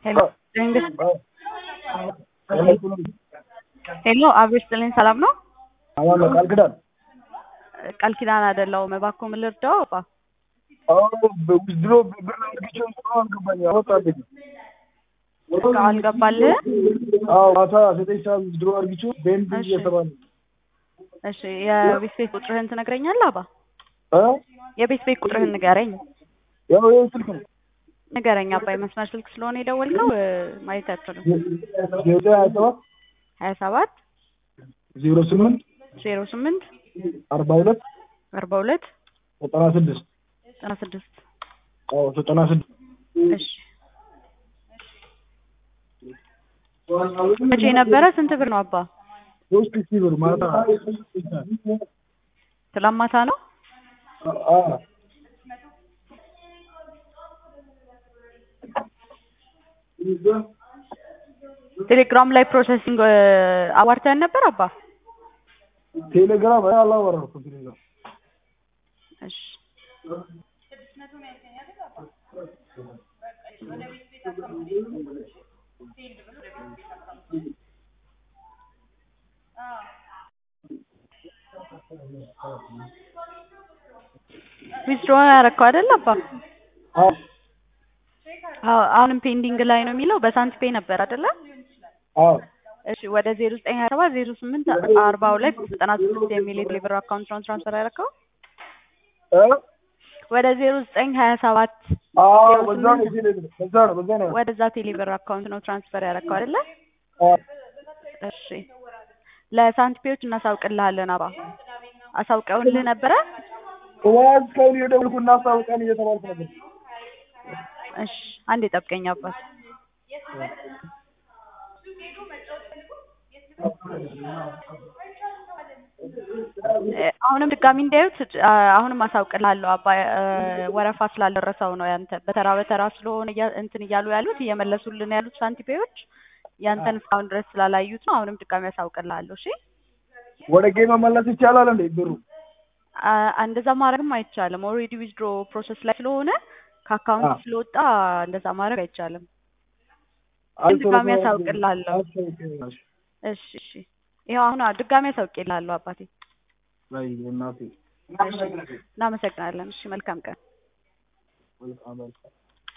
ሄሎ ሄሎ አብሮ ስጥልኝ ሰላም ነው? አማን ነው ቃል ኪዳን ቃል ኪዳን አይደለሁም። እባክዎ ምን ልርዳው? አባ አዎ ድሮ ብር አድርጌ እስካሁን አልገባኝ አወጣልኝ እስካሁን አልገባልህ? አዎ ማታ ዘጠኝ ሰዓት ድሮ አድርጌ ቤንዝ እሺ። እየተባለ እሺ የቤት ቤት ቁጥርህን ትነግረኛለህ? አባ እ የቤት ቤት ቁጥርህን ንገረኝ ያው ይሄ ስልክ ነው ንገረኝ። አባ የመስመር ስልክ ስለሆነ የደወልከው እ፣ ማየት አትችልም። ዘጠኝ ሀያ ሰባት ሀያ ሰባት ዜሮ ስምንት ዜሮ ስምንት አርባ ሁለት አርባ ሁለት ዘጠና ስድስት ዘጠና ስድስት አዎ ዘጠና ስድስት እሺ መቼ ነበረ? ስንት ብር ነው አባ? ሶስት ሺህ ብር ማታ ትላንት ማታ ነው። አዎ ቴሌግራም ላይ ፕሮሰሲንግ እ፣ አዋርተን ነበር አባ? ቴሌግራም አይ አላወራሁም ቴሌግራም እሺ ዊዝድሮ ያደረከው አይደል አባ? አዎ አዎ አሁንም ፔንዲንግ ላይ ነው የሚለው። በሳንቲፔ ነበር አይደለ? አዎ እሺ ወደ ዜሮ ዘጠኝ ሀያ ሰባት ዜሮ ስምንት አርባ ሁለት ዘጠና ስድስት የሚል የቴሌብር አካውንት ነው ትራንስፈር ያደረከው? እ ወደ ዜሮ ዘጠኝ ሀያ ሰባት አዎ በዛ ነው ቴሌግራም በዛ ነው በዛ ነው ወደዛ ቴሌብር አካውንት ነው ትራንስፈር ያደረከው አይደለ? አዎ እሺ ለሳንቲፔዎች እናሳውቅልሃለን አባ። አሳውቀውልህ ነበረ? ዋዝ እስካሁን እየደወልኩ እናስታውቀን እየተባልኩ ነበር እሺ አንዴ ጠብቀኝ አባት። እ፣ አሁንም ድጋሚ እንዳዩት እ፣ አሁንም አሳውቅልሃለሁ አባ። እ፣ ወረፋ ስላልደረሰው ነው ያንተ በተራ በተራ ስለሆነ እያ- እንትን እያሉ ያሉት እየመለሱልን ያሉት ሳንቲፔዎች ያንተን እስካሁን ድረስ ስላላዩት ነው። አሁንም ድጋሚ አሳውቅልሃለሁ። እሺ ወደ ጌም መመለስ ይቻላል እንዴ ብሩ አ፣ እንደዛ ማድረግም አይቻልም። ኦልሬዲ ዊዝድሮ ፕሮሰስ ላይ ስለሆነ ከአካውንት አ። ስለወጣ እንደዛ ማድረግ አይቻልም። ግን ድጋሚ አሳውቅልሃለሁ። እሺ እሺ፣ ይኸው አሁን አ- ድጋሚ አሳውቅልሃለሁ አባቴ። ላይ እናቴ እናመሰግናለን። እሺ መልካም ቀን። መልካም መልካም